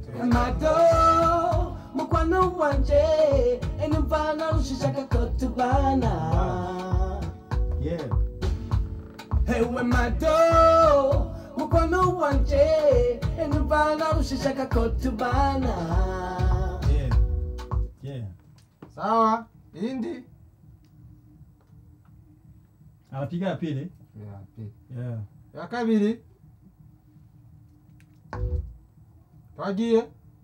Mado, mukwano wanje, enumvana rushishaka ko tubana. yeah Ewe mado, mukwano wanje, enumvana rushishaka ko tubana. yeah yeah sawa indi anapiga ya pili ya pili. yeah ya kabiri twagiye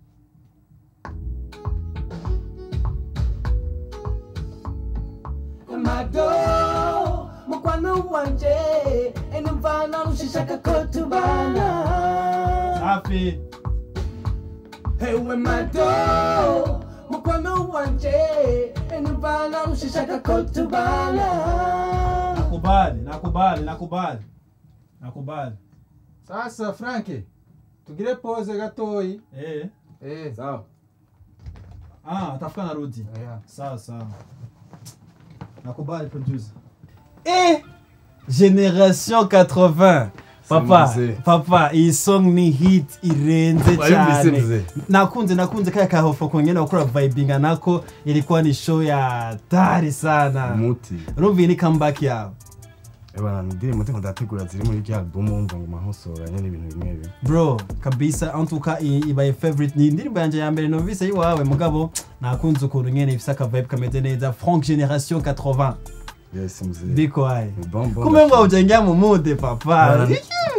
Mado, mukwano wanje, enumvana rushishaka ko tubana. safi Ewe mado, mukwano wanje, enumvana rushishaka ko tubana. nakubali nakubali nakubali nakubali sasa franki tugire pose gatoyi eh eh sawa ah atafuka narudi yeah. sawa sawa nakubali producer eh generation 80 papa mzee. papa iyi song ni hit irenze Wayumvise cyane mzee? nakunze nakunze kaya kahofo kongena gukora vibinga nako ilikuwa ni show ya tari sana umuti urumva ni comeback yawe ebana indirimbo ndiko ndategura ziri muri rya album wumva ngo mahosoranye n'ibintu bimwe bimwe bro kabisa antuka i- ibaye favorite ni indirimbo yanjye ya mbere numvise yiwawe mugabo nakunze ukuntu nyene ifise akavibe kameze neza frank generation 80 yes mzee biko aye Ni bon, bon, kumbe ngo ndashaka. ujengea mu mude papa Bana-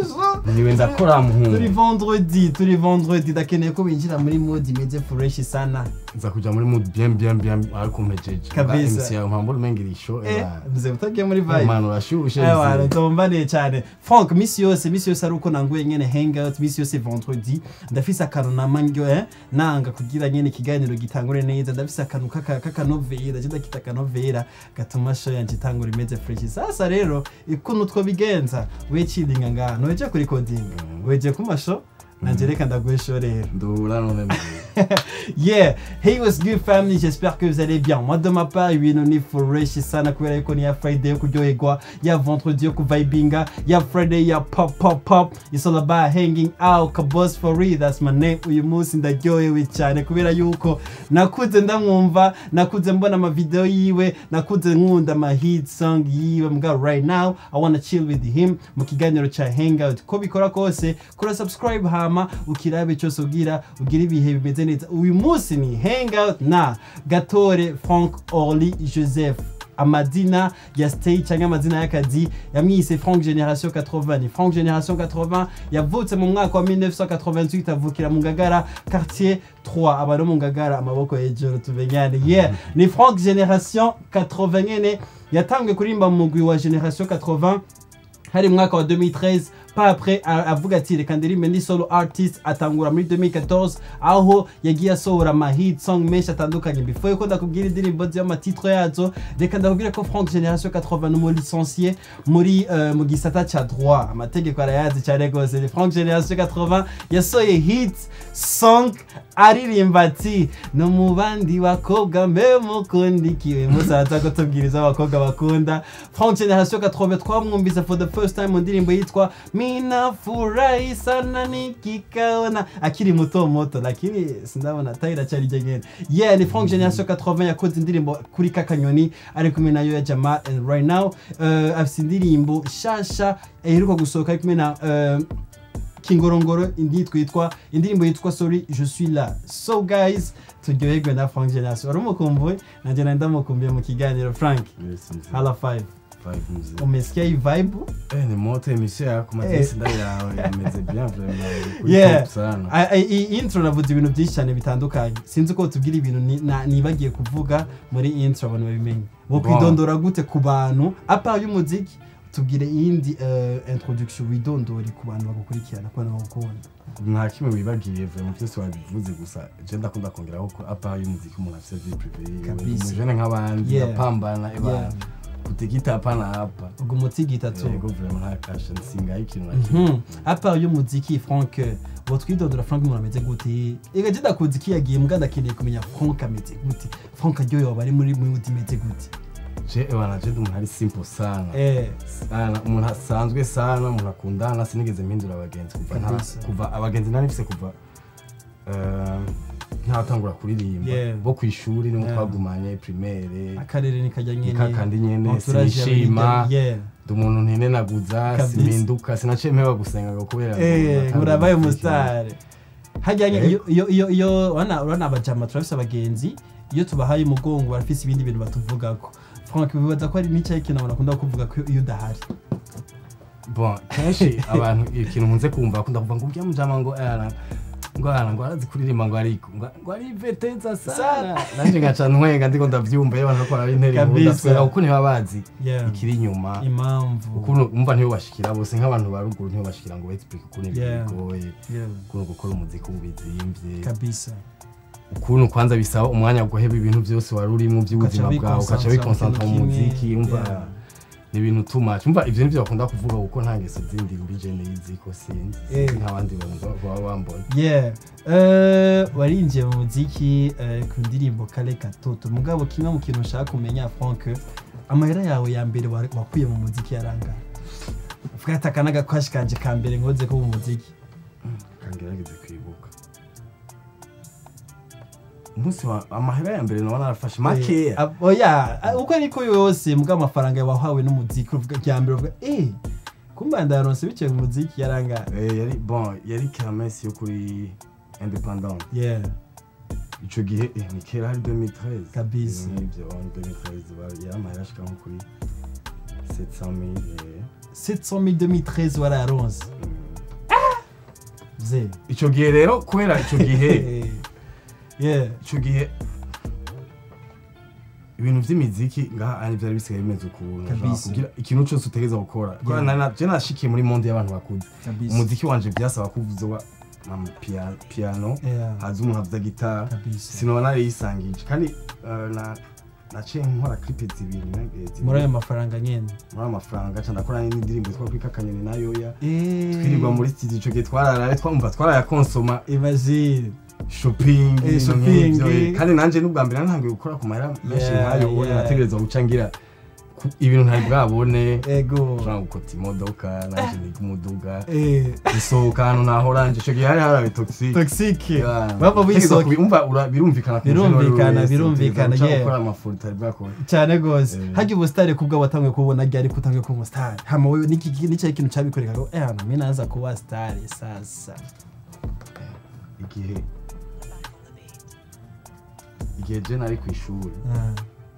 niwe ndakora turi muhungu vendredi turi vendredi ndakeneye ko winjira muri mode imeze fresh sana nza kuja muri mood bien bien bien ariko mpejeje Kabisa. MC yawe mpambo umengira isho eh ebana mze utagiye muri vibe manu urashushe Ewana mzee. ndombaniye cyane frank misi yose misi yose ari uko nanguye nyene hangout misi yose vendredi ndafise akantu nama ndyo eh nanga kugira nyene ikiganiro gitangure neza ndafise akantu kaka- k'akanovera je ndakita akanovera gatuma show yanje itangura imeze fresh sasa rero ikuntu twobigenza we chillinga ngaha nweje kuri coding weje ku masho nanje reka ndaguhe show rero ndura none mzee. yeah hey what's good family j'espère que vous allez bien moi de ma part ibintu ni fresh sana kubera yuko ni ya friday yo kuryoherwa ya vendredi yo kuvibinga ya friday ya pop pop pop it's all about hanging out kabos for real that's my name uyu munsi ndaryohewe cyane kubera yuko nakuze ndamwumva nakuze mbona amavideo yiwe nakuze nkunda ama hit song yiwe mugabo right now i wanna chill with him mu kiganiro ca hangout ko bikora kose kora subscribe hama ukirabe cyose ugira ugira ibihe bimeze neza uyu munsi ni hangout na gatore frank orly joseph amazina ya stage cyangwa amazina y'akazi yamwise frank generation 80 ni frank generation 80 yavutse mu mwaka wa 1988 avukira mu ngagara quartier 3 aba no mu ngagara amaboko hejuru tumenyane yeah ni frank generation 80 nyene yatangiye kuririmba mu mugwi wa generation 80 hari mu mwaka wa 2013 pa après a- avuga ati reka ndirimbe ndi solo artist atangura muri 2014 aho yagiye asohora ama hit song menshi atandukanye before yuko ndakubwira indirimbo z'amatitre yazo reka ndakubwira ko frank generation 80 numu licencié muri uh, mu gisata ca droit amategeko arayazi cyane rwose ni frank generation 80 yasohoye hit song aririmba ati no mu bandi bakobwa mbe mukundikiwe musaza ko tubwiriza abakobwa bakunda frank generation 80 twamwumvise for the first time mu ndirimbo yitwa mina furahi sana nikikaona akiri muto muto lakini sindabona tayira cyari jengene yeah ni frank generation 80 yakoze indirimbo kuri kakanyoni ari kumwe nayo ya jama and right now uh, afise indirimbo shasha iheruka gusohoka ari kumwe na uh, kingorongoro indi twitwa indirimbo yitwa sorry je suis là so guys turyoherwe na frank generation wari umukumbuye nanjye nari ndamukumbuye mu kiganiro frank Yes, mzee. hala 5 Five mzee. umesikia hii vibe Eh, ni moto emission yako Eh. madisi ndari yawe yameze bien vraiment kuri Yeah. top sana A- a- iyi intro navuze ibintu byinshi cyane bitandukanye sinzi ko tubwira ibintu ni- na- nibagiye kuvuga muri intro abantu babimenye wo Bon. kwidondora gute ku bantu apa y'umuziki tubwire iyindi eh, introduction widondore ku bantu bagukurikirana kubana bagukunda nta kimwe wibagiye vraiment byose wabivuze gusa je ndakunda kongeraho ko apa y'umuziki umuntu afite vie privée yiwe Kabisa. umujene nk'abandi Yeah. yapambana Yeah. ebana kutigita hapana hapa ubwo umutigita tu yego vraiment nta kasha nsingaho ikintu na kimwe Mhm. apart y'umuziki frank uwo twidondora frank umuntu ameze gute ega je ndakuzi ko yagiye mbwa ndakeneye kumenya frank ameze gute frank aryohewe aba ari muri mood imeze gute je ebana je ndi umuntu ari simple sana eh sana umuntu asanzwe sana umuntu akundana sinigeze mpindura abagenzi kuva nta Kabisa. kuva abagenzi nari mfise kuva eh, ntatangura kuririmba Yeah. bo ku ishuri niho Yeah. twagumanye primaire akarere nikajya nyene nikakandi nyene entourage sinishima y'abigeme, yeah. ndi umuntu ntinenaguza Kabisa. simpinduka sinaciye mpeba gusenga ngo kubera Eh, ngo urabaye natanga umusitari hajyanye Eh. iyo iyo iyo iyo urabona urabona abajama turafise abagenzi iyo tubahaye umugongo barafise ibindi bintu batuvugako frank bibaza ko ari n'icyayi kintu abantu bakunda kuvuga ko iyo udahari bon kenshi abantu ikintu nkunze kumva bakunda kuvuga ngo ujya mujama ngo ara ngo ara ngo arazi kuririmba ngo ariko ngo ngo ari veteza sana nanje ngaca ntwenga ndiko ndavyumva iyo abantu bakora intera Kabisa. ndasubira kuko ntiba bazi Yeah. ikiri inyuma impamvu ukuntu umva ntiyo bashikira bose nk'abantu ba ruguru ntiyo bashikira ngo explique ukuntu ibintu Yeah. bigoye Yeah, ukuntu gukora umuziki ubu bizimvye kabisa ukuntu kwanza bisaba umwanya wo guheba ibintu byose wari urimo by'ubuzima Ugaca bwawe ukaca wiconcentra mu wikonsantra mu kintu kimwe. muziki umva Yeah. ni ibintu too much umva ivyo nivyo bakunda kuvuga kuko nta ngeso zindi mbije nizi ko sinzi Eh. sinzi nk'abandi bantu baba bambona yeah Eh, warinjiye mu muziki eh, ku ndirimbo kale katoto mugabo kimwe mu kintu ushaka kumenya frank amahera yawe ya mbere wa- wakuye mu muziki yarangana uvuga ati aka n'agakwashi kanje ka mbere nkoze ko mu muziki kangerageze kwibuka umunsi wa amahera ya mbere nabona narafashe makeya Eh, ab- oya ah, uko ariko yose mbwa amafaranga wahawe n'umuziki uvuga rya mbere uvuga eh kumba ndaronse biciye mu muziki yarangana Eh, yari bon yari kermesse yo kuri independant yeah ico gihe eh, ni kera hari 2013 Kabisa. Ibintu nk'ivyo 2013 bari- yari amahera ashika nko kuri 700000 eh. 700 2013 warayaronse ze ico gihe rero kubera ico gihe yeah ico gihe ibintu vy'imiziki ngaha ari vyari bisigaye bimeze ukuntu Kabisa. Ushobora kugira ikintu cose utegereza gukora kubera Yeah. nari na- je nashikiye muri monde y'abantu bakuze kabisa umuziki wanje vyasaba kuvuza ama pia- piano yeah haza umuntu avuza gitara kabisa sinoba nariyisangije kandi eh, na naciye nkora clip zibiri ne- eh, zibiri. muri ayo mafaranga nyene muri ayo mafaranga ca ndakora n'indirimbo yitwa kwika akanyoni na yoya Eh, twirirwa muri studio ico gihe twararaye twumva twarayakonsoma imagine shopping Eh, ibintu shopping. nk'ivyo, eh. kandi nanje n'ubwa mbere ntangiye gukora ku mahera menshi Yeah, nkayo ubundi yeah. nategereza guca ngira ku- ibintu ntari bwabone ego ushobora gukota imodoka nanje niga umuduga eh gusohoka ahantu nahoranje ico gihe hari harabe toxic toxique Yeah. baba Utegereza wisoke kubi- umva ura- birumvikana ku muntu uwo ari we Birumvikana, wese, birumvikana, utegereza guca yeah. gukora amafuru utari bwakora cyane gose Eh. harya ubusitari kubwa watanguye kubona ryari kutanguye kuba umusitari hama wewe niki nicyo kintu cabikoreka ngo eh hano mimi naza kuba star sasa igihe igihe je nari ku ishuri Ah,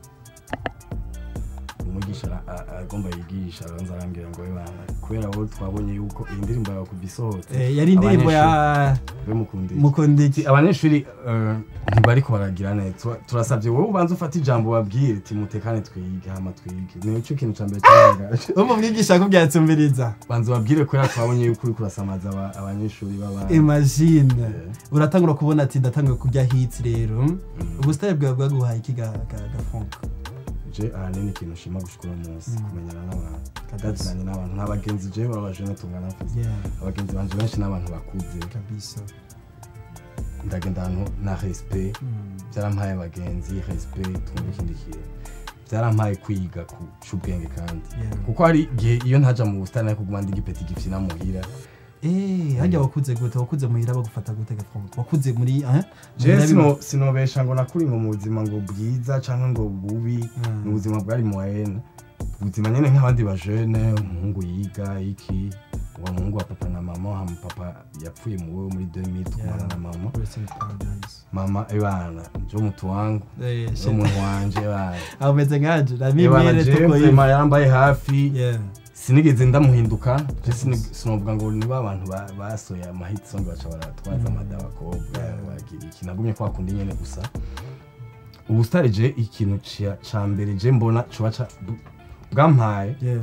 umwigisha ara- a- agomba yigisha aranza arambwira ngo we bana kubera wowe twabonye yuko iyi ndirimbo yawe kuva isohotse eh, yari indirimbo ya we mukundiki mukundiki abanyeshuri eh, ntibariko baragira neza Tura- turasabye wowe ubanza ufate ijambo babwire ti mutekane twige hama twige nico kintu ca mbere cyarangaje umu mwigisha akubwira ati umviriza banza babwire kubera twabonye yuko uriko urasamaza aba- abanyeshuri b'abandi imagine Eh. uratangura kubona ati ndatanguye kurya hits rero ubusitari bwawe bwaguhaye iki ga ga- gafunka je ahanini ikintu nshima gushikura umunsi Mm. kumenyana n'abantu Kabisa. ndazinanye n'abantu nta bagenzi je babajene tungana mfise yeah abagenzi banje benshi n'abantu bakuze kabisa ndagenda ahantu na respect Mm. byarampaye abagenzi respect twumva ikindi kintu byarampaye kwiga kuca ubwenge kandi Yeah. kuko hari igihe iyo ntaja mu busitani ariko kuguma ndi igipeti gifyina muhira Eh, harya wakuze gute wakuze muhira bagufata gute gafunka wakuze muri eh je Muhira sino sinobesha ngo nakuri ngo mu buzima ngo bwiza canke ngo bubi Mm. ni ubuzima bwari moyenne ubuzima nyene nk'abandi bajene umuhungu yiga iki uwo muhungu wa papa na mama hama papa yapfuye mu wewe muri 2000 tukumana na mama biba- Rest in paradise. mama ebana njo mutu wangu Eh, njo shit. muntu wanje ebana aho umeze nkanje na mimi ebana rero je tuko vraiment yarambaye hafi yeah sinigeze ndamuhinduka je sini- sinovuga ngo niba abantu ba- basoye amahit song baca baratwaza Mm. amada abakobwa Yeah. bagira iki nagumye kwa kundi nyene gusa ubu stari je ikintu ca- ca mbere je mbona coba ca bu- bwampaye yeah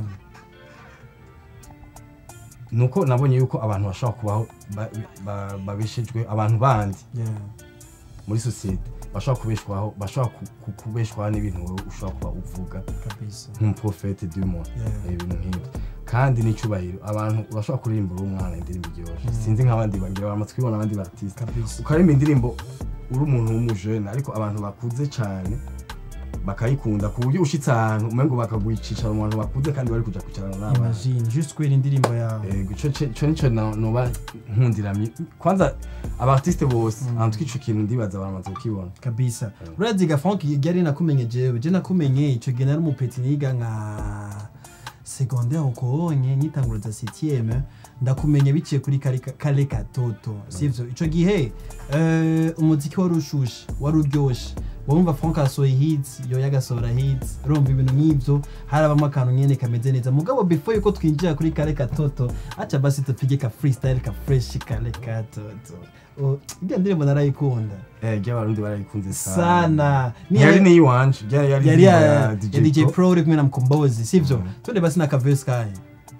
nuko nabonye yuko abantu bashobora kubaho ba- ba- babeshejwe abantu bandi yeah muri sosiyete bashobora kubeshwaho bashobora ku- ku- kubeshwaho n'ibintu wowe ushobora kuba uvuga kabisa nk'umuprofete du monde Yeah. ibintu nk'ibyo kandi n'icyubahiro abantu urashobora kuririmba uri umwana indirimbo iryoshye sinzi nk'abandi bagira amatwi bona abandi batisita kabisa ukaririmba indirimbo uri umuntu w'umujene ariko abantu bakuze cyane bakayikunda ku buryo ushitse ahantu umengo bakaguha icicaro mu bantu bakuze kandi bari kuja kwicarana n'abana imagine juste kubera indirimbo yawe Ego, ico ce- ico nico na- noba nkundira mi- kwanza abartiste bose antuka ico kintu ndibaza baramaze kukibona kabisa urazi ga frank yari nakumenye jewe je nakumenye ico gihe nari umupeti niga nka secondaire ukonye nyitangura za septième ndakumenye biciye kuri kare kare katoto sivyo ico gihe eh, umuziki wari ushushe wari uryoshe wumva frank asohoye hits yo yagasohora hits urumva ibintu nk'ivyo harabamo akantu nyene kameze neza mugabo before yuko twinjira kuri kare katoto acha basi tupige ka freestyle ka fresh kare katoto Oh, irya ndirimbo narayikunda eh ry'abarundi barayikunze sana Ni- yari ni iwanje ryari yari yari indirimbo ya ya ya DJ DJ Pro. Pro uri kumwe na mkombozi sivyo Mhm. twende basi na kaverse kaye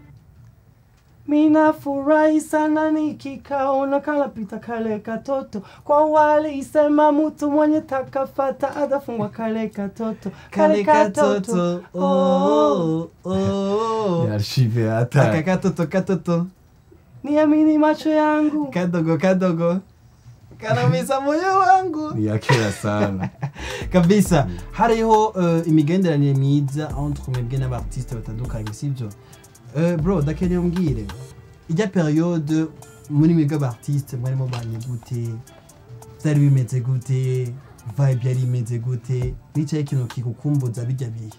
Minafurahi sana nikikaona kalapita kale katoto kwa wale isema mtu mwenye takafata atafungwa kale katoto kale katoto oh, oh, oh. yarshive aka ata katoto katoto niamini macho yangu kadogo kadogo kanamiza moyo wangu ni ya kera sana kabisa hariho uh, imigenderanire myiza entre mwebwe n'abartiste batandukanye sibyo uh, bro ndakeneye umbwire ijya periode muri mwebwe abartiste mwarimo banye gute byari bimeze gute vibe yari imeze gute nicaye ikintu kigukumbuza bijya bihe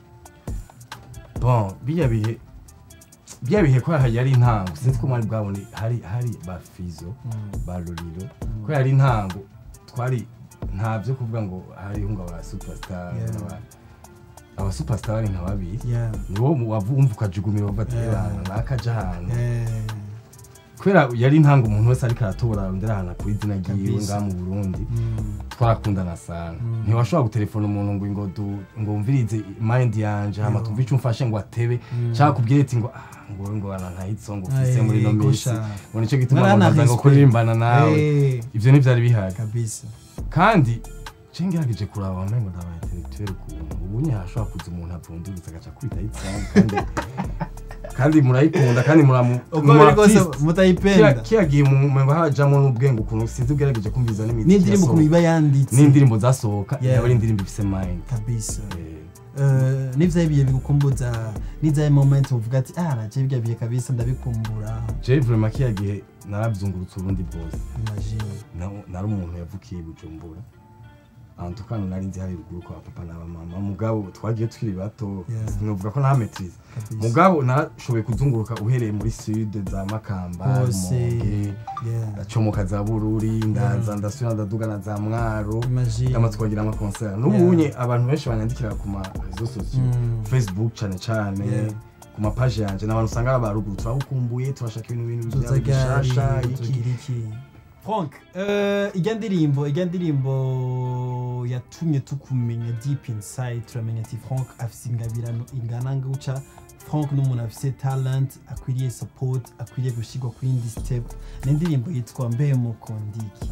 bon bijya bihe bijya bihe ko yari intango sinzi ko mwari bwabone hari hari ba fizo ba loriro ko yari intango twari nta byo kuvuga ngo hariho ngo aba superstar Yeah. n'aba- aba superstar bari nka babiri yeah. niwo mu- wumva ukajugumira uva ati Yeah. "Eh, nakaja ahantu eh, kubera yari intango umuntu wese ariko aratora ndera ahantu akura izina ryiwe Kabisa. ngaha mu burundi mm, twarakundana sana Mm. ntiwashobora gutelefona umuntu ngo ngo du- ngo wumvirize mind yanje hama Yo. tumve ico umfashe ngo atebe Mm. cyangwa kubwire ati ngo ah ngo ngo ana ntahitso ngo ufise Ay, muri no minsi gusha. ngo nico gituma Mwana ngo nkaza ngo respect. kuririmbana nawe eh, ivyo ntivyari bihari kabisa kandi je ngerageje kuraba wambaye ngo ndaba intellectuel ukuntu ubu nye hashobora kuza umuntu avundurutse agaca kwita yitsangu kandi kandi murayikunda kandi muramu uko biri kose mutayipenda kiya gihe umengo hajamo n'ubwenge ukuntu sinzi ugerageje kumviza n'imiziki n'indirimbo ukuntu yasohoka. iba yanditse n'indirimbo zasohoka Yeah. yaba ari indirimbo ifise mind kabisa Eh, Eh, n'ivyaye ibihe bigukumbuza n'ivyaye moment uvuga ati ah naje birya bihe kabisa ndabikumbura je vraiment kiya gihe narabyungurutse urundi bwose imagine Na- nari umuntu yavukiye i bujumbura ahantu tukana nari nzi hari ruguru kwa papa na mama mugabo twagiye tukiri bato Yeah. sinovuga ko nta maîtrise kabisa mugabo narashoboye kuzunguruka uhereye muri sud za makamba Hose. rumonge yeah ndacomoka za bururi ndaza ndasubira ndaduga na za mwaro imagine kama twagira ama concert n'ubunye abantu benshi banyandikira ku ma réseaux sociaux Mm. facebook cane cane Yeah. ku ma page yanje n'abantu usanga ari abaruguru turagukumbuye turashaka ibintu bintu byawe tuzagari bishasha iki tugira iki frank eh, ijya ndirimbo ijya ndirimbo yatumye tukumenya deep inside turamenya ati frank afise ingabirano ingana guca frank n'umuntu afise talent akwiriye support akwiriye gushyirwa ku yindi step ni indirimbo yitwa mbe mukundiki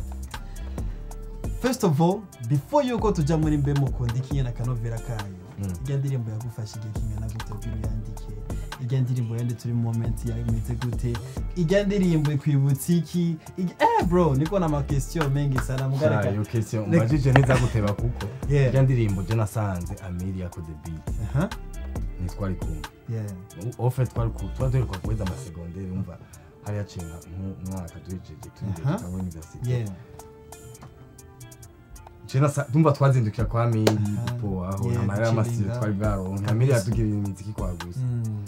first of all before yuko tujya muri mbe mukundiki nyine akanovera kayo Mm. ijya ndirimbo yagufasha igihe kingana gute kugira uyandike ijya ndirimbo yanditse uri mu moment yameze gute ijya ndirimbo ikwibutsa iki Ijya- eh bro niko na makestion mengi sana mugareka iyo question Reka- mbajije ntizaguteba kuko Yeah. irya ndirimbo je nasanze amiri yakoze beat aha ntitwari kumwe yeah ofe twari ku twari duheruka guheza amasegonderi umva hari haciye nka nk'umwaka duhejeje Aha. turi muri universite yeah je nasa ndumva twazindukira kwa amiri Aha. po aho Yeah, amahera y'amasiro duciringa. twari bwaronke Kabisa. amiri yatugirira imiziki kwa gusa mm.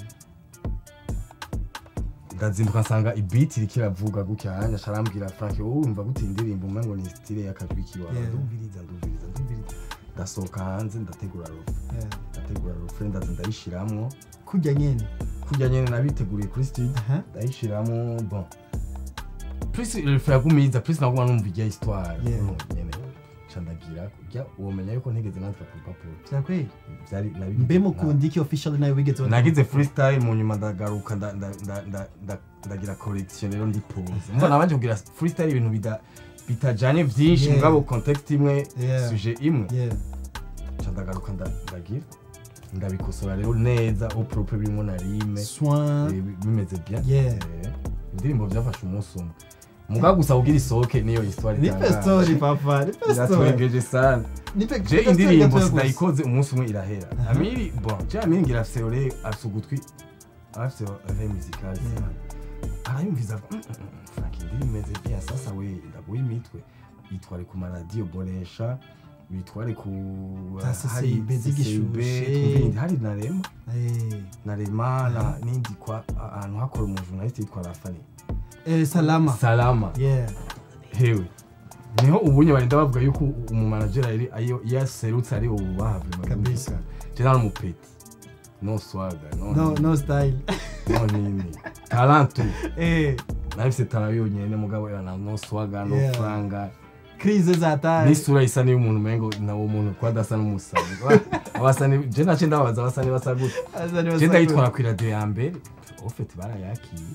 ndazinduka nsanga ibiti iriko iravuga gutya hanya acarambwira frank wowe wumva gute iyi ndirimbo umengo ni stile y'akajwi kiwawe Yeah. ndumviriza ndumviriza ndumviriza ndasohoka hanze ndategura rofe yeah ndategura rofe ndaza ndayishiramwo kujya nyene kurya nyene nabiteguriye kuri studio aha ndayishiramwo bon plus refe yagumiza plus naguma numva ijya histoire Yeah. ukuntu nyene ca ndagira kurya womenya yuko ntigeze nandika ku rupapuro vyakweli vyari nabigize- mbe mukundiki officially nayo wigeze na- nagize freestyle mu nyuma ndagaruka nda- nda- nda- nda- nda- ndagira correction rero ndi pose mbona nabanje kugira freestyle ibintu bida bitajanye vyinshi Yeah. mugabo context imwe Yeah. sujet imwe yeah ca ndagaruka nda- ndagira ndabikosora rero neza au propre birimo na rime soin eh, bi- bimeze bien Yeah. Eh, indirimbo vyafashe umunsi umwe mugabo gusa kugira isohoke niyo histoire nipe story papa nipe story iratwengeje sana nipe je nipe story indirimbo gatoya gusa. sinayikoze umunsi umwe irahera Aha. amiri bon je amiri ngira afise ore afise ugutwi afise ore musicale sana arayumviza avuga, "Mm, mm, mm, Frank indirimbo imeze bien sasa we ndaguha imitwe yitware ku maradiyo bonesha bitware ku Za hari CCB z'igishushe. CCB, twumvinde, hari na rema Eh, na rema na n'indi kwa ahantu hakora umujournaliste yitwa rafani eh, salama salama yeah hewe niho ubunye barinda bavuga yuko umumanagera yari ayo yaserutse ari ubu bahabwe Kabisa. general umupeti no swaga no no no style no nini talentu eh nahise tara yonyene mugabo yana no swaga no Yeah. franga crise zataye n'isura isa n'iy'umuntu umengo nawo muntu ko adasa n'umusazi abasani je nace ndababaza abasani basa gute Aza ni je basa ndayitwara ku radio ya mbere ofete barayakiye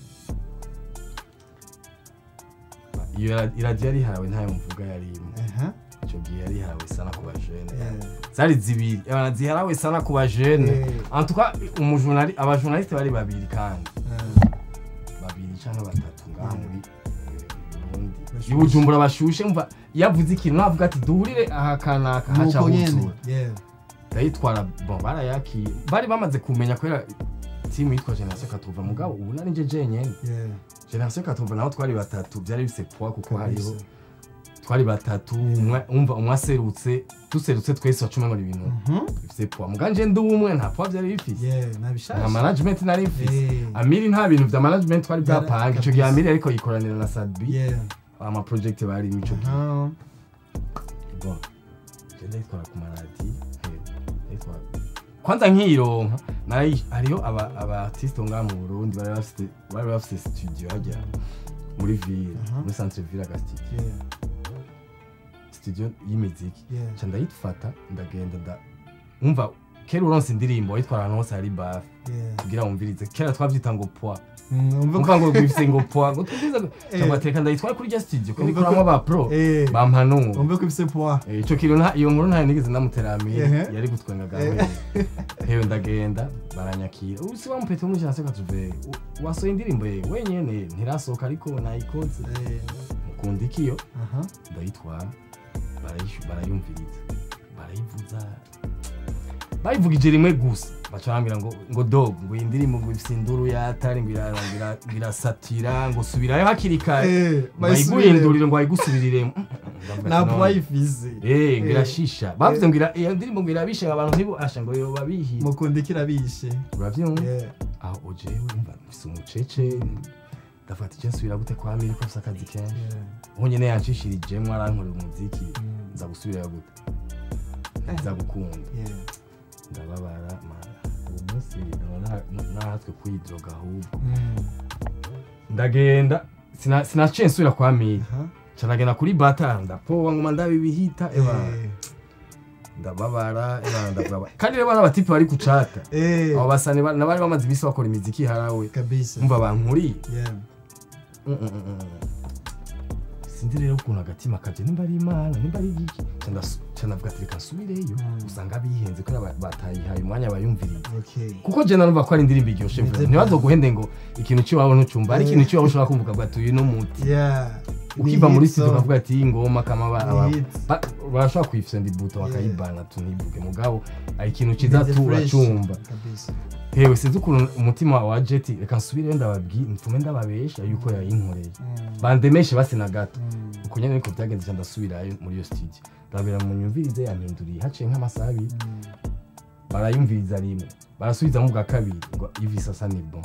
iyo ra- iradiyo yari ihawe ntayo mvuga yari imwe aha icyo gihe yari ihawe sana ku bajene yeah zari zibiri ebana ziharawe sana ku bajene Eh. antuka umujournali abajournaliste bari babiri kandi Ah, babiri canke batatu ngaha muri eh, Burundi Bashushe. i Bujumbura bashushe mva yavuze ikintu navuga ati duhurire aha kanaka haca nuko nyene hutura yeah ndayitwara bon barayakiye bari bamaze kumenya kubera timu yitwa generation katuva mugabo ubu nari nje jenyene yeah generation katuva naho twari batatu byari bifise poids kuko hariho kabisa twari batatu umwe- umva umwe aserutse duserutse twese wacumi ngo ni ibintu mhm bifise poids muganje ndi umwe nta poids byari bifise yeah nta nabishasha management nari mfise Eh. amiri nta bintu vya management twari Byara- bwapanga ico gihe kabisa. amiri ariko yikoranira na sadbi yeah ama project bari mico gihe aha bon je ndayitwara ku maradi eh, ndayitwara kwanza nkironka nayi hariho aba aba artiste ngaha mu Burundi bari bafite bari bafite studio hajya muri ville Aha. muri centre ville aga studio yeah studio y'imiziki yeah nca ndayifata ndagenda nda umva kera uronse indirimbo wayitwara ahantu hose hari bafe yeah kugira wumvirize kera twavyita ngo poa Mm, umva ko umva ngo bifise ngo poa ngo tubwize ngo Eh. cyangwa teka ndayitwara kuri rya studio ko Umva nikoramo ko- aba pro eh bampanura umva ko ifise poids Eh, ico kintu nta- iyo nkuru ntayo nigeze namuteramira Ehe. yari gutwenga Eh. gawe hewe ndagenda baranyakira ubu si wamupete muri janse katuve wasohoye indirimbo ye wenyene ntirasohoka ariko nayikoze eh mukunda ikiyo aha ndayitwara barayishu- barayumviriza barayivuza bayivugije rimwe gusa baca bambwira ngo ngo dog ngo iyi ndirimbo ngo ifise induru yatari ngo ira- ngo ira- ngo irasatira ngo subirayo hakiri kare eh bayiguhindurire ngo bayigusubiriremo Ndavuga ati, nta "None." poids ifise Eh, ngo Eh. irashisha bavuze ngo ira- iyo ndirimbo ngo irabishe abantu ntibasha ngo yoba bihiye mukunda ikirabishe uravyumva yeah aho ujewe umva mfise umucece ndavuga ati je nsubira gute kwa miri ko afise akazi kenshi yeah uho nyene yanshishirijemwo arankorera umuziki Mm. nza gusubirayo gute nza gukunda yeah ndababara mana uwo munsi naba na- nahatswe kwidroga ahubwo Mm. ndagenda sina- sinaciye nsubira kwa miri aha ca ndagenda kuri bata ndapowa nguma ndabibihita ebana eh ndababara ebana ndababara kandi rero bana abatipe bari kucata eh abo basani ba- nabari bamaze imisi bakora imiziki harawe kabisa umva bankuriye yeah Mm, mm, mm, mm. sinzi rero ukuntu agatima kaje nimba ari imana nimba ari igiki Ca ndasu- ca ndavuga ati reka nsubireyo Mm. usanga bihenze kubera ba- batayihaye umwanya bayumviriza okay kuko je narumva ko ari indirimbo iryoshe Imeze ntibazoguhende ngo ikintu cy'iwabo ntucumva ari Eh. ikintu cy'iwabo ushobora kumva ati uyu no muti yeah ukiva Ni muri hit studio song. ukavuga ati iyi ngoma kamabara Ni hit. barashobora kuyifyonda ibuto Yeah. bakayibana tunibuke mugabo ari ikintu ciza Imeze tu fresh. uracumva kabisa hewe sinzi ukuntu umutima wa jeti reka nsubire ndababwira mfume ndababesha yuko yayinkoreye Mm. bandemeshe basi na gato Mm. uko nyene niko byagenze ca ndasubirayo muri iyo studio ndababwira mu nyumvirize yampinduriye haciye nk'amasaha abiri Mm. barayumviriza rimwe barasubizamo bwa kabiri ngo ivi sasa ni bon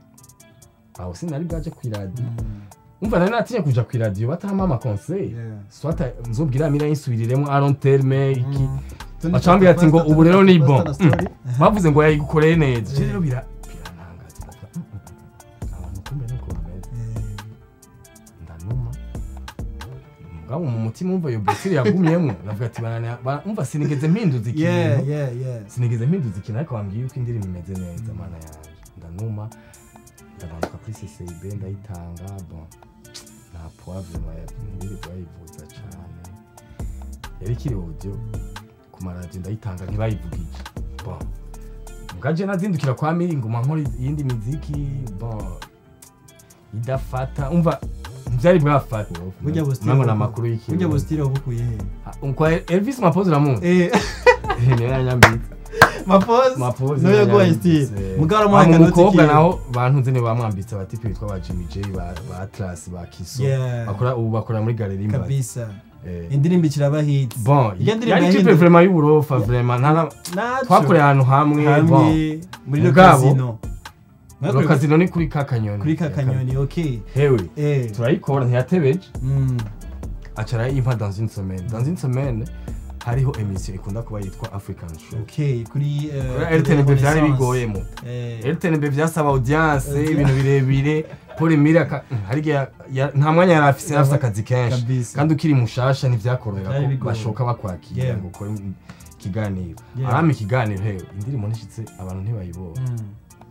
aho sinari bwaje kw'iradiyo Mm. umva nari natinye kuja kw'iradiyo batahamo amakonseyi yeah swata nzobwira mira yinsubiriremo aron terme iki Mm. Tundi bacambwira ati ngo pastor, ubu rero ni pastor bon na story. Mm. bavuze ngo yayigukoreye neza je Eh. rero bira birantangaza ndavuga, mm, mm, mm. abantu kumbe nuko bameze Eh, ndanuma mugabo mu mutima umva iyo besire yagumyemo navuga ati banane ba- umva sinigeze mpinduza yeah ikintu yeah yeah sinigeze mpinduza ikintu ariko bambwiye yuko indirimbo imeze neza mana yanjye ndanuma ndabanduka kuri ccb ndayitanga bon nta poivre ntibiri bayivuza cane yari ikiri audio ku maradiyo ndayitanga ntibayivugije bon bwaje nazindukira kwa miri nguma nkora iyindi miziki bon idafata umva ntibyari bwafate burya busitire nango ni amakuru y'ikintu burya busitire wabukuye he kwa elvis mapoze uramuzi eh niyo yanyambitse mapoze mapoze niyo yaguhaye style mugabo aramuhaye mu akanoti mukobwa kiwe. naho bantunze ni bamwambitse abatipe bitwa ba jimmy j ba ba atlas ba kiso Yeah. bakora ubu bakora muri galeri imbazi kabisa Eh. indirimbo ikiraba hit bon Iyo ndirimbo yari tipe yahinduwe- vraiment y'uburofa vraiment nta na- Naco. twakoreye ahantu hamwe bon hamwe muri Mugabo, lokazino lokazino ni kuri ka kanyoni kuri ka kanyoni okay hewe eh turayikora ntiyatebeje mm acara yimpa dans une semaine dans une semaine hariho emission ikunda kuba yitwa african show okay kuri eh, Kuri rtnb byari Renaissance. bigoyemo eh rtnb byasaba audience Audience. ibintu birebire paul mire aka- hari igihe ya- nta mwanya yari afise yari afise akazi kenshi Kabisa. kandi ukiri mushasha ntivyakorera Byari ko bigoye. bashoka bakwakira Yeah. ngo ukore ikiganiro Yeah. arama ikiganiro hewe indirimbo nishitse abantu ntibayibona mm.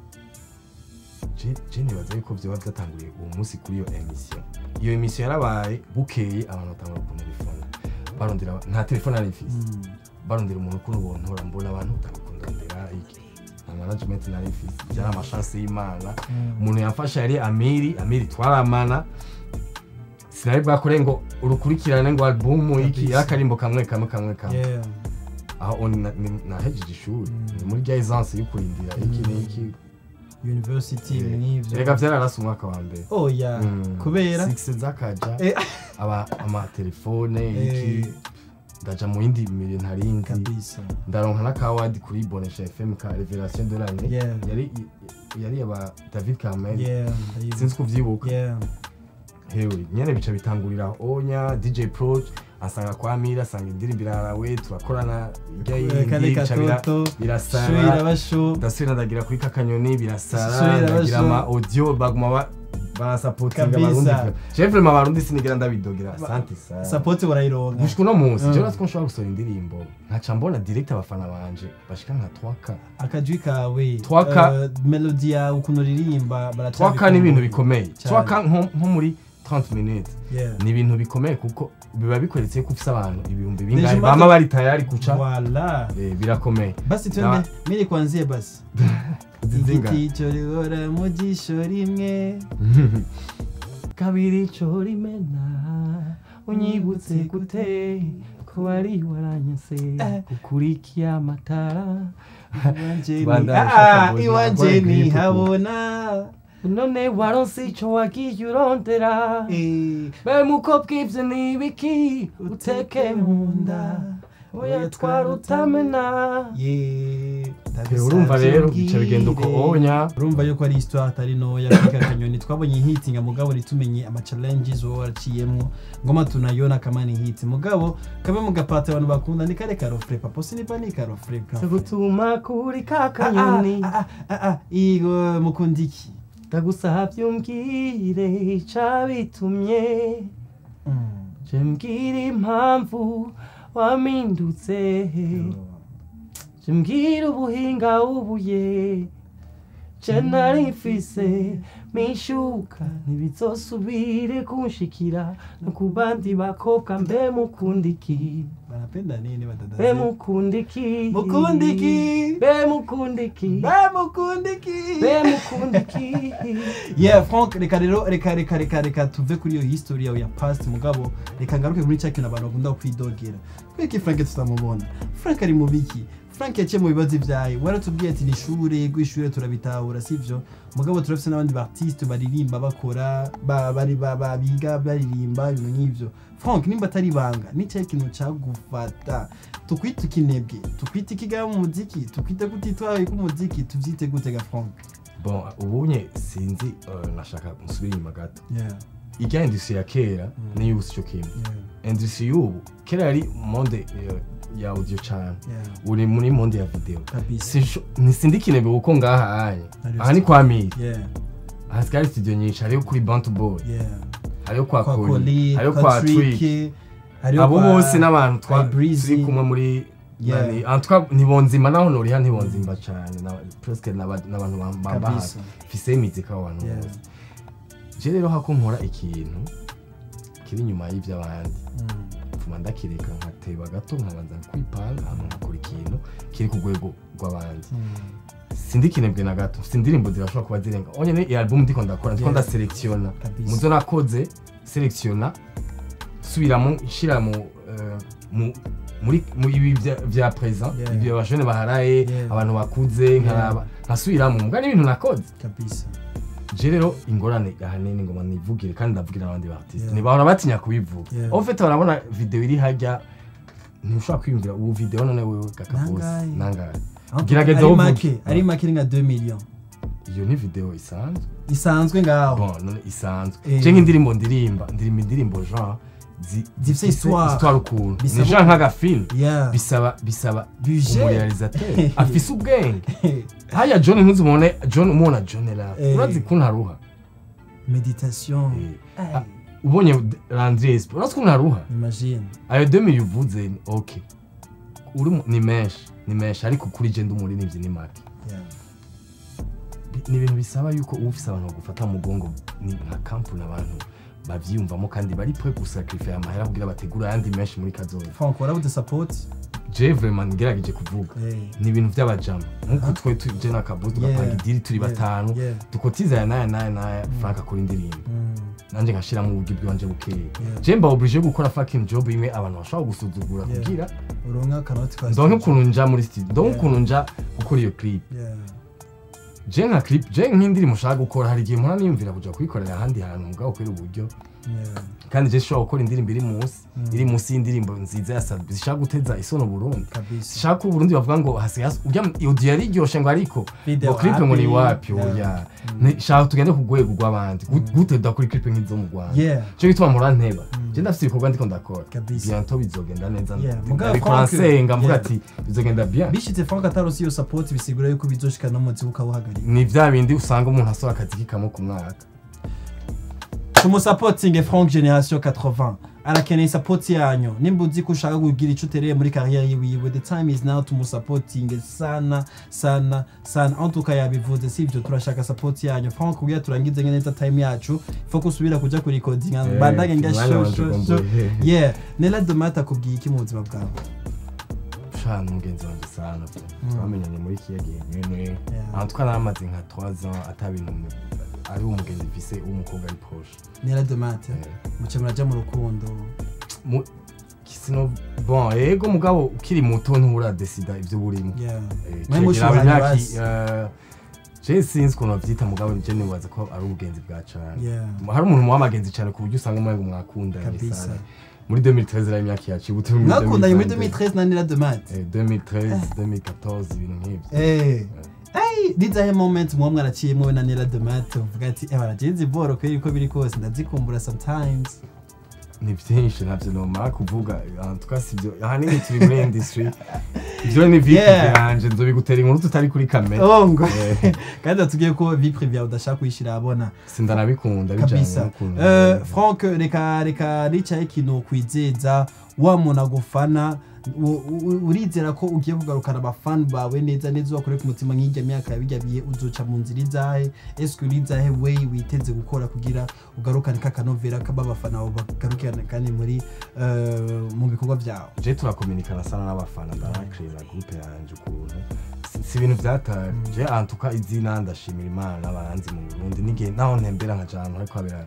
Je- je nibaza yuko vyoba vyatanguriye uwo munsi kuri iyo emission iyo emission yarabaye bukeye abantu batangura kutelefona barondera nta telefone ari mfise Mm. barondera umuntu ukuntu bontora mbona abantu utakundondera iki nta management nari mfise byari amashansi y'imana umuntu yamfasha yari amiri amiri twaramana sinari bwakore ngo urukurikirane ngo albumu iki Kabisa. y'akarimbo kamwe kamwe kamwe kamwe yeah aho on- na- ni- nahejeje ishuri Mm. ni muri rya essence yo kurindira iki Mm. n'iki university n'ivyo reka vyararase umwaka wa mbere oh yeah Mm. kubera six zakaja Eh. aba amatelefone Eh. iki ndaja mu yindi mire ntarindi kabisa ndaronka n'akawadi kuri bonesha fm ka revelation de l'année Yeah. yari yari aba david kamel yeah sinzi kuvyibuka yeah hewe nyene bica bitangurira onya dj pro asanga kwa mira asanga indirimbo irarawe turakorana irya kale yindi bica bira- katoto shwira birasara basho ndasubira ndagira kuri kakanyoni birasara Subira ndagira basho. ama audio baguma ba- barasapotinga Kabisa. abarundi je vraiment abarundi sinigera ndabidogera asante sana support barayironka gushika uno munsi Mm. je natwo nshobora gusohora indirimbo nkaca mbona direct abafana banje bashika nka 3k akajwi kawe Twaka- eh, melody yawe ukuntu uririmba twaka ni ibintu bikomeye Cyane. twaka nko nko muri 30 minutes yeah ni ibintu bikomeye kuko biba bikweretse ko ufise abantu ibihumbi bingahe Deje bama maze- bari tayari kuca wala eh, birakomeye basi twende miri kwanzie basi Zizinga. igiti cyo rihora mu jisho rimwe kabiri cyo rimena unyibutse gute ko wari waranyase Eh. gukurikiye amatara iwanje ni Bandana Ah, ishaka boy, iwanje nagwaye ni grippe habona none waronse ico wagiye urondera Eh, be mukobwa ivyo ni ibiki uteke mu nda oya twarutamena yeah Eh, urumva rero bica bigenda uko onya urumva yuko ari histoire atari ntoya kuri ka kanyoni twabonye hitinga mugabo ntitumenye ama challenges wowe waraciyemwo ngoma tunayona kama ni hiti mugabo kabe mu gapata abantu bakunda ni kare karofre papa sinipa ni karofre gutuma kuri ka kanyoni igo mukunda iki ndagusavye umbwire icabitumye je mbwira impamvu wamindutse je mbwira ubuhinga ubuye je nari mfise mishuka ntibizosubire kunshikira no ku bandi bakobwa mbe mukunda iki banapenda nini be badadaze mukunda iki mukunda iki be mukunda iki be mukunda iki be mukunda iki yeah frank reka rero reka reka reka reka tuve kuri iyo history yawe ya past mugabo reka ngaruke muri cya kintu abantu bakunda kwidogera kubera frank tutamubona frank ari mu biki frank yaciye mu bibazo ibyaye waratubwiye ati ni ishure rw'ishure turabitahura sivyo mugabo turafise n'abandi bartiste baririmba bakora ba- bari ba- ba- biga baririmba ibintu nk'ivyo frank nimba atari ibanga ni cyahe kintu cagufata tukwita ikinebwe tukwita ikigaba mu muziki tukwita kutitwaye k'umuziki tuvyite gute ga frank bon ubunye sinzi eh, nashaka nsubira inyuma gato yeah, irya industry ya kera niyo ubu sico kimwe yeah, industry y'ubu kera yari monde eh, ya audio cane yeah. uri muri monde ya video kabisa Sisho- ntisindikinebe kuko ngaha anye Ari aha ni kwa miri yeah hasigara studio nyinshi hariyo kuri bantu boy yeah hariyo kwa kwa koli Koli hariyo kwa kwa Trick trick hariyo abo kwa- bose n'abantu twa Breezy. turi kumwe muri Yeah. nani- en tout cas ntibonzima naho noriha ntibonzimba cane na- presque n'aba- n'abantu bam- bamba Kabisa. hafi fise imizika abo bantu Yeah. bose je rero hako nkora ikintu kiri inyuma y'ivy'abandi Mm. mfuma ndakireka nkateba gato nkabanza kwipanga hama nkakora ikintu kiri ku rwego rw'abandi Mm. sindikinebwe na gato mfite indirimbo zirashobora kuba zirenga onye ni iyi album ndiko ndakora ndiko Yeah. ndaselektiona Kabisa. muzo nakoze selectiona subiramo nshira mu eh, mu muri mu ibi vya- vya present Yeah. ibyo abajene baharaye Yeah. abantu bakuze nkaraba nkasubiramo mbwa n'ibintu nakoze kabisa je rero ingorane ahanini ngoma nivugire kandi ndavugira n'abandi baartiste Yeah. ntibahora batinya kubivuga Yeah. en fait barabona video iri hajya ntushobora kwiyumvira ubu video none wewe gakabosi Nangahe. nangahe Aho Gerageza ari uvuge. make ari make ni nka 2 millions iyo ni video isanzwe isanzwe ngaho bon none isanzwe Eh. je nk'indirimbo ndirimba ndirimba indirimbo genre zi- Zifise histoire. histoire ukuntu Bisaba- ni genre nk'agafilm yeah bisaba bisaba Budget. umurealisateur afise ubwenge haya john ntuzimubone john umubona john la Eh. urazi kuntu aruha meditation Eh. Ay, Ah, ubonye landries urazi kuntu aruha imagine ayo 2000 uvuze ni ok uri mu- ni menshi ni menshi ariko kuri je ndi umuririmbyi ni make yeah Bi- ni ibintu bisaba yuko uba ufise abantu bagufata mu mugongo ni nka kampuni abantu bavyiyumvamo kandi bari pre gusacrifice amahera kugira bategura ayandi menshi muri kazoza Frank warabuze support je vraiment ngerageje kuvuga Eh. ni ibintu by'abajama nk'uko twe tuje na kabuzi tugapanga Yeah. idiri turi Yeah. batanu Yeah. dukotiza aya n'aya n'aya n'aya frank akora indirimbo Mm. nanjye nkashiramo uburyo bw'iwanje bukeya Yeah. je mba oblige gukora fucking job imwe abantu bashobora gusuzugura Yeah. kugira uronka akanoti ka ndonke ukuntu nja muri studio ndonke Yeah. ukuntu nja gukora iyo clip Yeah. je nka clip je nk'indirimbo ushaka gukora hari igihe mpora niyumvira kuja kuyikorera ahandi hantu mugabo kubera uburyo Yeah. kandi je shobora gukora indirimbo iri munsi Mm. iri munsi y'indirimbo nziza ya Sadbi zishaka guteza isono Burundi kabisa zishaka ko Burundi bavuga ngo hasi hasi urya audio yari iryoshe ngo ariko Video ngo clip ngo ni wapi? wapi Yeah. oya Ni- shaka tugende ku rwego rw'abandi Gu- gute dukora clip nk'izo mu Rwanda Yeah. cyo gituma mpora nteba Mm. je ndafite ibikorwa ndiko ndakora Kabisa. bientôt bizogenda neza Yeah. Mugabo ariko Frank- nsenga mvuga Yeah. ati bizogenda bien bishitse Frank ataronse iyo support bisigura yuko bizoshika no mu zibuka wuhagarika ni vya bindi usanga umuntu asora akazi kikamo ku mwaka tumusapotinge frank generation 80 arakeneye support yanyu nimba uzi ko ushaka kugira ico utereye muri karriere yiwiwe the time is now tumusapotinge sana sana sana en tout cas yabivuze si ivyo turashaka support yanyu frank kugira turangize neza time yacu ifo kusubira kuja kuri recording Eh, bandage nga umwanya sho wanje sho ugomba sho uhe. yeah nela domata akubwiye iki mu buzima bwawe shana umugenzi wanjye sana twamenyanye muri kiya gihe nyene Yeah. ahantu twaramaze nka 3 ans ata bintu ari umugenzi mfise w'umukobwa ari proche nela domata Eh. muce muraja mu rukundo Mu- kisino bon ego mugabo ukiri muto nturadesida ivyo burimo yeah Eh, mwe cegera mushuhanye imyaka- basi eh, je sinzi ukuntu bavyita mugabo je nibaza ko ari ubugenzi bwa cane yeah hari umuntu muba amagenzi cane ku buryo usanga umengo mwakundanye Kabisa. sana muri 2013 ari imyaka yacu ubu turi muri mwakundanye muri 2022. 2013 na nela domata Eh, 2013 2014 ibintu nk'ivyo Eh. Ay, rizahe moment muba mwaraciyemwo we na Nela de Mat uvuga ati eh baragenzi boro kweri uko biri kose ndazikumbura sometimes ni byinshi ntabyo nomara kuvuga twasi ibyo ahanini turi muri industry ibyo ni vipi Yeah. yanje nzobigutera inkuru tutari kuri kamera oh ngo Eh, kandi atubwiye ko vie privée yawe udashaka kuyishira abona sindanabikunda bijanye kabisa n'ukuntu Eh, frank reka reka nicaye ikintu kwizeza wa muntu agufana u- u- urizera ko ugiye kugarukana abafani bawe neza neza ubakore ku mutima nk'ijya myaka ya bijya bihe uzoca mu nzira izahe eske uri izahe we witeze gukora kugira ugarukane kakanovera kaba abafana bawe bagarukane kandi muri eh, mu bikorwa byawe je turakominikana sana n'abafana ndabakrira groupe yanje ukuntu Si- si ibintu vyataye je antuka izina ndashimira imana n'abaranzi mu burundi n'igihe naho ntembera nka jantu hariko habera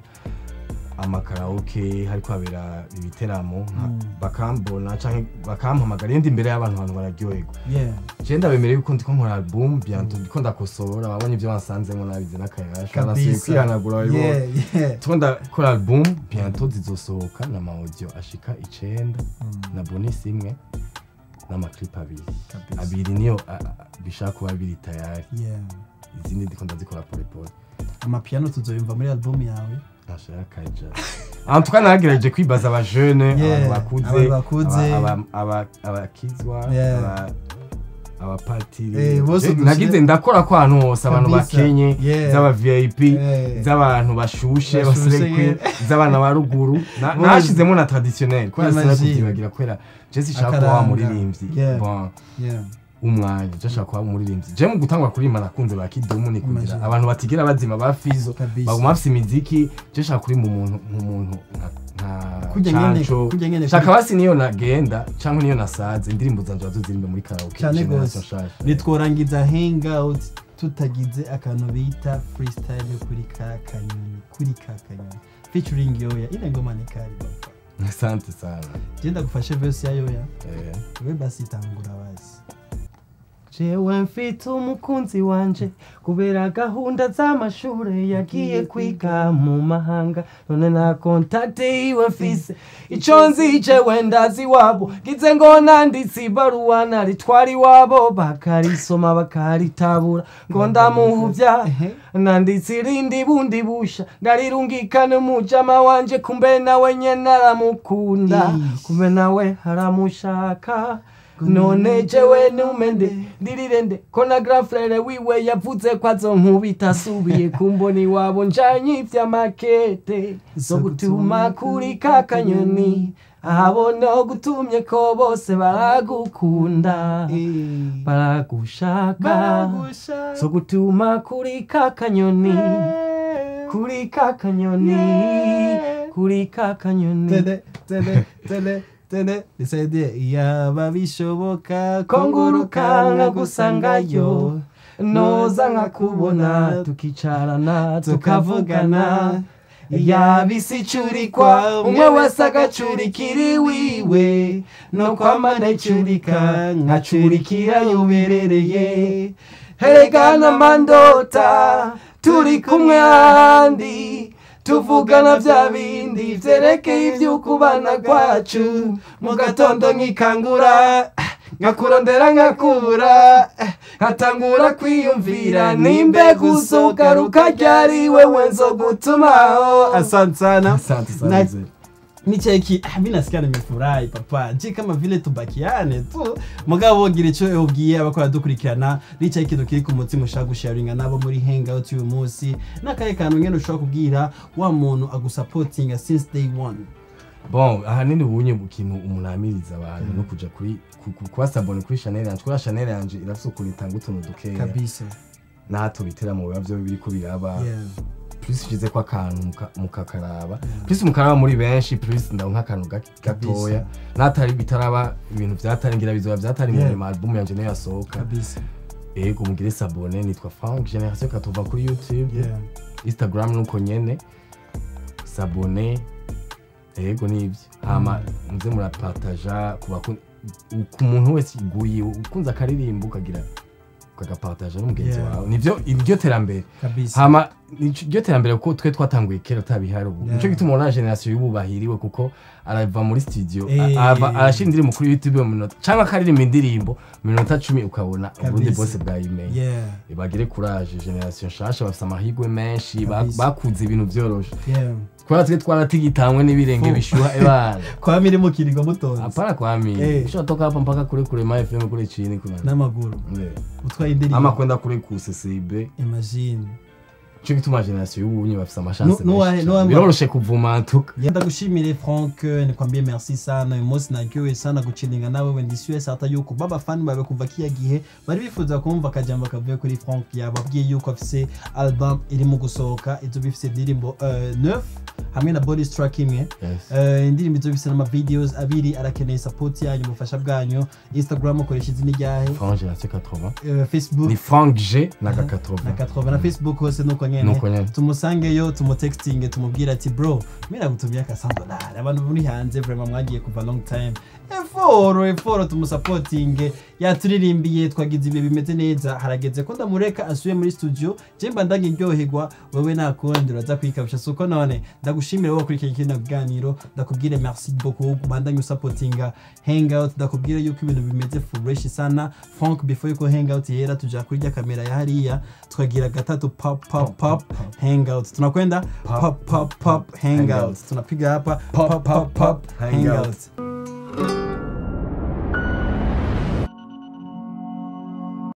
amakaraoke hariko habera ibiteramo nka- Mm. bakambona canke bakampamagara iyo ndi imbere y'abantu abantu bararyoherwa yeah je ndabemereye yuko ndiko nkora album bientôt ndiko ndakosora babonye ibyo bansanzemo nabize n'akayasha nasubiye kabisa kwihanagura babibona yeah yeah ndiko ndakora album bientôt zizosohoka n'amaudio ashika icenda Mm, na bonus imwe n'amaclip abiri kabisa abiri niyo a- a- bishaka kuba biri tayari yeah izindi ndiko ndazikora polepole amapiano tuzoyumva muri album yawe ashaka kaja en tout cas nagerageje kwibaza abajene Yeah, abantu abantu bakuze bakuze. aba- aba- aba- abakizwa Yeah. aba- abapatiri Eh, bose Je- udushire- nagize ndakora ko ahantu hose abantu Kabisa. bakenye Yeah. z'aba vip Eh. z'abantu bashushe Bashushe, baserekwe yeah. z'abana ba ruguru Na- Bose. nashizemo na traditionnel kubera Imagine. sinakuvyibagira kubera je sinshaka kuba wa Akaranga. muririmbyi Yeah. Bon, yeah umwanya je nshaka kuba umuririmbyi je mu gutangura kuririmba nakunze ba kidumu nikundira Imagine. abantu batigera bazima ba fizo Kabisa. baguma bafise imiziki je nshaka kuririmba umuntu nk'umuntu nka- Kurya nka nyene- canco kurya nyene shaka kuri- basi niyo nagenda canke niyo nasaze indirimbo zanje bazozirimbe muri karaoke Cane generation gose. nshasha. nitworangiza hangout tutagize akantu bita freestyle kuri ka kanyoni kuri ka kanyoni featuring yoya ile ngoma ni kali baba asante sana genda gufashe verse ya yoya Eh. we basi tangura basi jewe mfite umukunzi wanje kubera gahunda z'amashure yagiye kwiga mu mahanga none nta kontakte iwe mfise ico nzi jewe ndazi wabo gize ngo nanditse ibaruwa naritwara iwabo bakarisoma bakaritabura ngo ndamuhuvya nanditse irindi bundi busha ndarirungikane umujama wanje kumbe nawe nyene aramukunda Ish. kumbe nawe aramushaka none jewe numende ndirirende ko na grand frere wiwe yavuze ko azonkubita asubiye kumbona iwabo njanye ivy'amakete zo gutuma kuri ka kanyoni ahabona gutumye ko bose baragukunda baragushaka zo gutuma kuri ka kanyoni kuri ka kanyoni kuri ka kanyoni tene tene tene tene nisaidie yaba bishoboka ko nguruka nkagusangayo noza nkakubona tukicarana tukavugana yabisi icurikwa umwe wese agacurikira iwiwe no kwamana icurika nkacurikira yuberereye heregana mandota turi kumwe handi tuvugana bya bindi vyerekeye ivy'ukubana kwacu mu gatondo nkikangura nkakurondera nkakura nkatangura kwiyumvira nimbe gusogaruka ryari wewe nzogutumaho asante sana asante sana Na- mzee. nicheki ah, mi nasikia nimefurahi papa ji kama vile tubakiane tu mugabo gira ico ubwiye abakora dukurikirana rica ikintu kiri ku mutima ushaka gusharinga nabo muri hangout uyu munsi n'akahe kantu ngene ushobora kubwira wa muntu agusapotinga since day one bon ahanini ubunye mu kintu umuntu amiriza abantu no kuja kuri ku- ku- kubasabone kuri chanel yanje kubera chanel yanje irafise ukuntu itanga utuntu dukeya kabisa nato bitera mu biba vyo biriko biraba yeah. plus ushize ko akantu muka- mukakaraba plus mukaraba muri benshi plus ndabona nk'akantu ga- gatoya natari bitaraba ibintu vyatari ngira bizoba vyatari Yeah. mu ma album yanje niyo yasohoka kabisa ego mugire sabone nitwa Frank Generation Katova kuri YouTube yeah. Instagram nuko nyene sabone ego nivyo hama muze murapartaja ku bakun- ku muntu wese iguye ukunze akaririmba ukagira ukagapartaja n'umugenzi Yeah. wawe nivyo iryo terambere kabisa hama nico- iryo terambere kuko twe twatanguye kera utabihari ubu Yeah. nico gituma ubona generation y'ubu bahiriwe kuko arava muri studio Eh. a- ava- arashira indirimbo kuri youtube mu minota canke akaririmba indirimbo mu minota cumi ukabona uburundi Kabisa. bwose bwayimenye yeah. bagire courage generation nshasha bafise amahirwe menshi ba- Kabisa. bakuze ibintu vyoroshe yeah. kubera twe twaratigitanywe n'ibirenge Fu. bishuha ebana kwa miri mu kiringo mutonze hapana kwami Eh. ushobora toka hapa mpaka kule kule ma fm kule chini kuna n'amaguru Eh. utwaye indirimbo ama kwenda kule ku ccb imagine cyo gituma generation y'ubunye bafise amashance Nu- nuwa- menshi nuwa- cane. biroroshe kuvuma ntuka Yeah, ndagushimire frank nikwambie merci sana uyu munsi naryohewe sana gucilinga nawe wenda isi yose hata yuko baba fani bawe kuva kiya gihe bari bifuza kumva akajambo kavuye kuri frank yababwiye yuko afise album irimo gusohoka izoba ifise indirimbo uh, neuf hamwe na bonus track imwe Yes. Uh, indirimbo izoba ifise n'amavideos abiri arakeneye support yanyu ubufasha bwanyu instagram ukoresha izina ryahe Frank generation 80 uh, facebook ni Frank G na ka na 80 80 na facebook hose nuko nyene nuko nyene tumusangeyo tumutextinge tumubwire ati bro mira gutumia akasandolari abantu muri hanze vraiment mwagiye kuva long time eforo eforo tumusapotinge yaturirimbiye twagize ibihe bimeze neza harageze ko ndamureka asuye muri studio je mba ndagiryoherwa wewe nakundi uraza kwikabisha suko none ndagushimire wowe kurikira kino kiganiro ndakubwire merci beaucoup bandanye usapotinga hangout ndakubwire yuko ibintu bimeze fresh sana frank before yuko hangout yera tuja kuri rya kamera ya hariya tukagira gatatu pop pop pop hangout tunakwenda pop pop pop hangout tunapiga hapa pop pop pop hangout